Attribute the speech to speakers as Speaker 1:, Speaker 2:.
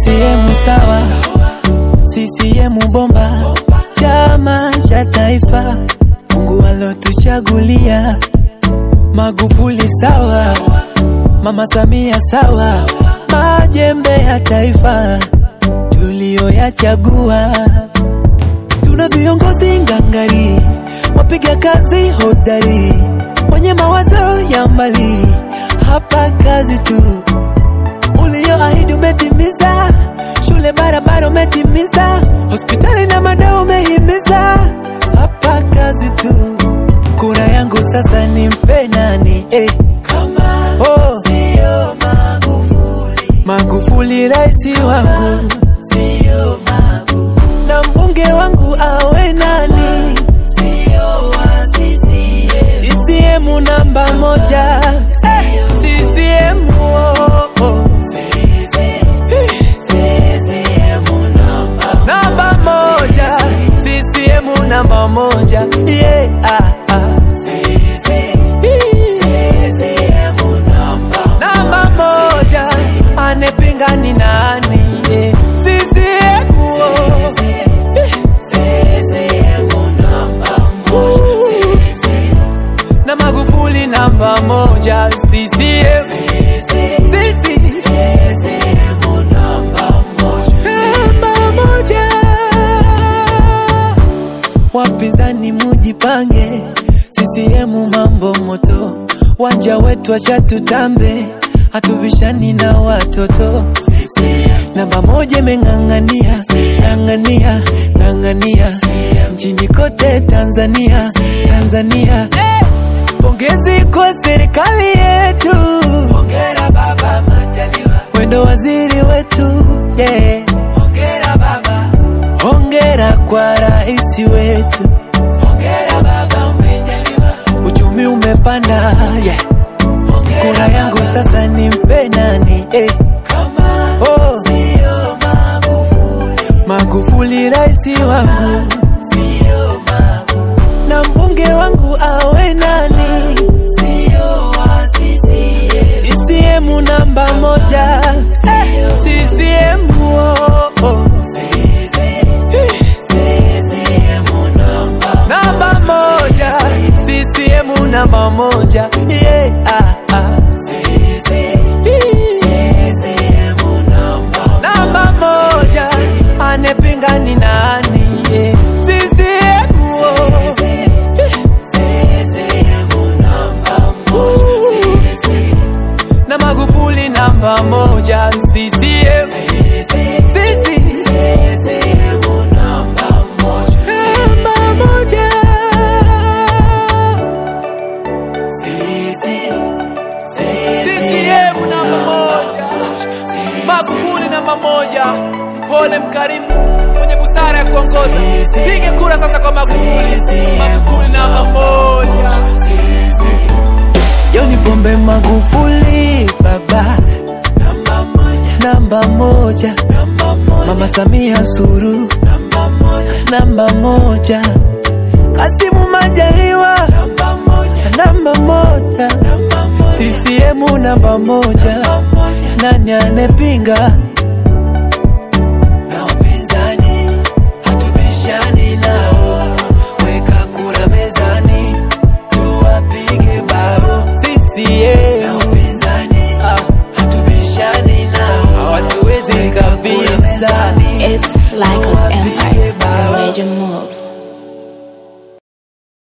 Speaker 1: CCM sawa, CCM bomba, chama cha taifa, Mungu alotuchagulia. Magufuli sawa, Mama Samia sawa, majembe ya taifa tuliyoyachagua. Tuna viongozi ngangari, wapiga kazi hodari, wenye mawazo ya mbali, hapa kazi tu ulioahidi umetimiza, shule barabara umetimiza, hospitali na madawa umehimiza, hapa kazi tu. Kura yangu sasa nimpe nani? Eh. Kama oh. sio Magufuli, Magufuli raisi wangu, sio Magufuli, na mbunge wangu awe nani? Sio wa CCM, CCM namba moja, eh. CCM oh, oh. namba moja CCM namba moja yeah, ah, ah. namba moja anepinga ni nani yeah. CCM oh. na Magufuli namba moja CCM Sisi. namba moja wapinzani mujipange CCM mambo moto wanja wetu acha tutambe hatubishani na watoto namba moja imeng'ang'ania ng'ang'ania ng'ang'ania nchini kote Tanzania Tanzania pongezi kwa serikali yetu hongera baba Majaliwa wendo waziri wetu yeah. hongera baba hongera kwa rais wetu hongera baba umejaliwa uchumi umepanda yeah. kura yangu sasa nimpe nani eh. Kama oh. sio Magufuli, Magufuli raisi wangu sio Magufuli, na mbunge wangu awe nani? Sio wa CCM, CCM namba moja eh. CCM oh, oh. namba moja CCM namba moja yeah, ah, ah. namba moja anepinga ni nani yeah. CCM oh. na Magufuli namba moja CCM Sisi. namba moja CCM namba moja Magufuli namba moja mpole mkarimu mwenye busara ya kuongoza pige kura sasa kwa Magufuli Magufuli namba moja Joni Pombe Magufuli baba namba moja, namba moja. Mama Samia Suluhu namba moja, namba moja. Kasimu Majaliwa namba moja, namba moja. CCM namba moja, nani anepinga? Na upinzani hatubishani nao, weka kura mezani tuwapige bao CCM na upinzani hatubishani nao, hawatuwezi kabisa.
Speaker 2: It's Lycos Empire,
Speaker 1: Tuwapige bao.
Speaker 2: Major Move.